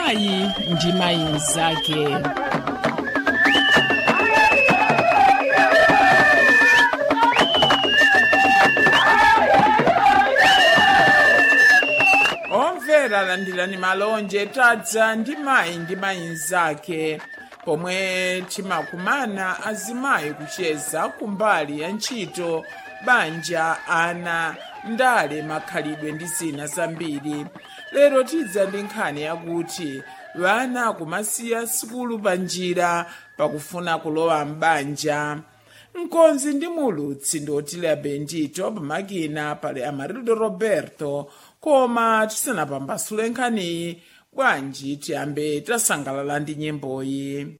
mayi ndi mayi mnzake omvera landirani malonje tadza ndi mayi ndi mayi mnzake pomwe timakumana azimayi kucheza kumbali ya ntchito banja ana ndale makhalidwe ndi zina zambiri lero tidza ndi nkhani yakuti vana kumasiya sukulu pa njira pakufuna kulowa m'banja mkonzi ndi mulutsi ndotile bendito pamakina pali amarildo roberto koma tisanapambasule nkhaniyi bwanji tiyambe tasangalala ndi nyimboyi